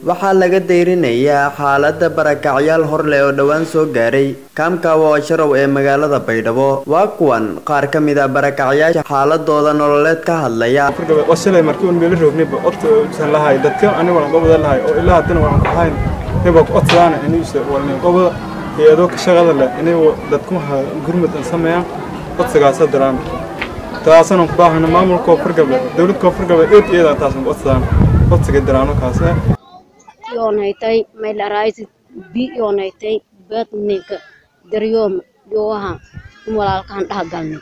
waxaa laga dayrinayaa xaalada barakacyaal horleh oo dhowaan soo gaaray kaamkaawa oo sharow ee magaalada baydhabo waa kuwan qaar ka mid a barakacyaasha xaaladooda nololeed ka hadlaya wasalay markii un meelo roognayba odsan lahay dadka ani walan qobada lahay oo ilaa haddana walan ku hayn niba ku odsadaan inuusa walnin qobada hay-adoo ka shaqada leh inay dadku gurmud an sameeyaan odsigaasa diraan taasana ku baahana maamulka koonfur galbeed dowlad koonfur galbeed eed iyada taasan ku odsadaan odsiga diraano kaase yoonaytay maylaraaysi bi yoonaytay beedninka daryooma yowaha walaalkaan dhaha galnay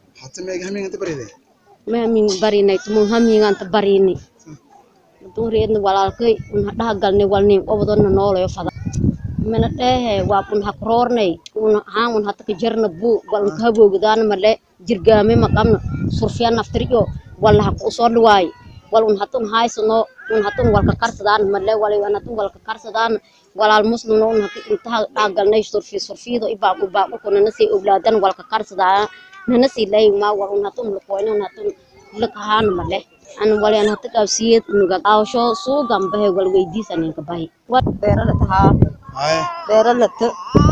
mahamin barinay tumun haminganta barini dun reedna walaalkay unha dhaha galnay walnin obadona noolayo fada mana dheehe waa kun hakroornay una haan un hataka jarna bu walan kahaboogdaana male jirgaame maqabna surfiya naftiriyo wala haku usoo dhawaay wal un hatun haysano un hatun walka karsadaan male wala un hatun walka karsadaan walaal muslimna un haka intaha dhaagalnay surfi surfiyado ibaaku baaku kunana sii oglaadan walka karsadaa nana sii lay ma wal un hatun lakoyna un hatun lakahaan male an wala an hata qabsiyad nuga awsho suugan bahe wal weydiisaninka bahe beerala tahaa beeralata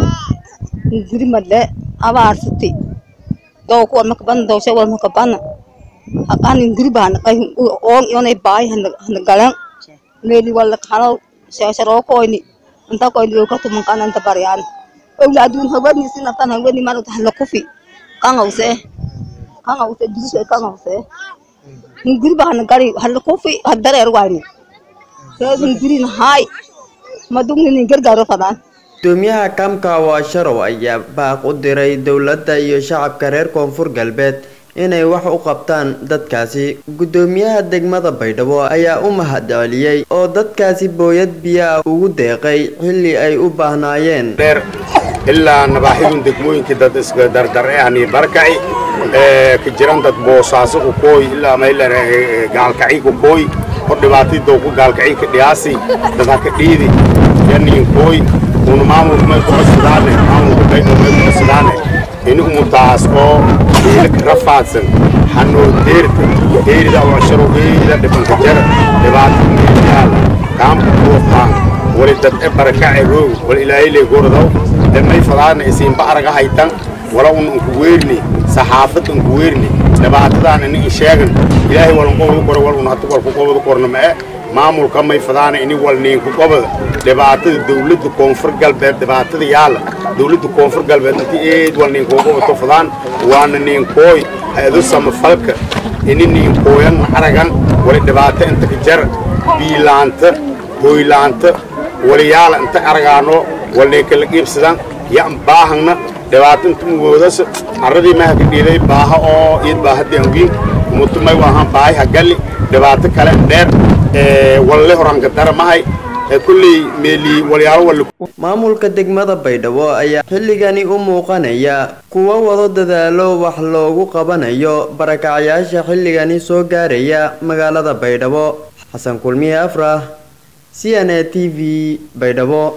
guri male abaarsati dow kuwan makaban dowsha wal makabana haqanin guri bahana qay oon yonay baay hana galan meeli wala kahalo shasharo koyni anta koyni yoka tuman kana anta baryan owla adun hawani sinatan hawani maruta hala kufi kangause kangause disu kangause guri bahana gari hala kufi hadareer wayni seedin guri nahay madugni nin gargaaro fadaan gudoomiyaha kaamkaawa sharow ayaa baaq u diray dowladda iyo shacabka reer koonfur galbeed inay wax u qabtaan dadkaasi gudoomiyaha degmada baydhabo ayaa u mahad celiyey oo dadkaasi booyad biyaa ugu deeqay xilli ay u baahnaayeen dheer ilaa nabaaxidun degmooyinkii dad iska dardarehani barkaci ka jiran dad boosaaso ku kooy ilaa maylar gaalkaci ku kooy hor dhibaatay dowku gaalkaci ka dhiyaasi dad haka dhiidi yaniin kooy una maamulka may ku cusadaane maamulka baynu may ku cusadaane ini umutaas oo dhiilaka rafaadsan hanoo deerta deerida washaro weeyda dhibanka jara dhibaata meelyaala kaamka kuwafaan wali dad e barakace roog wal ilaahile gordow damay fadaana isiinba araga haytan wala un unku weerni saxaafad unku weerni dhibaatadaan ini sheegan ilaahay walan qobadu kore wal un hatu walku qobadu korna ma e maamulka may fadaana ini wal niinku qobada dhibaatada dawladda koonfur galbeed dhibaatada yaala dawladda koonfur galbeed inti eed wal ninkuu qobato fadaan waana ninkooy hay-ado samafalka ini ninkooyan aragan wali dhibaato inta ka jar biilaanta hooylaanta wali yaala inta aragaano wal ninkala qiibsadan yan baahangna dhibaato inta mugoodas arradii maha ka dhiiday baaha oo iyad baahadii angiin umutumay waahan baahi hagalli dhibaato kale dheer walle horanka dara mahay kulley meeli walyaalo wal maamulka degmada baydhabo ayaa xilligani u muuqanaya kuwa wado dadaalo wax loogu qabanayo barakacyaasha xilligani soo gaaraya magaalada baydhabo xasan kulmiye afrah c n a t v baydhabo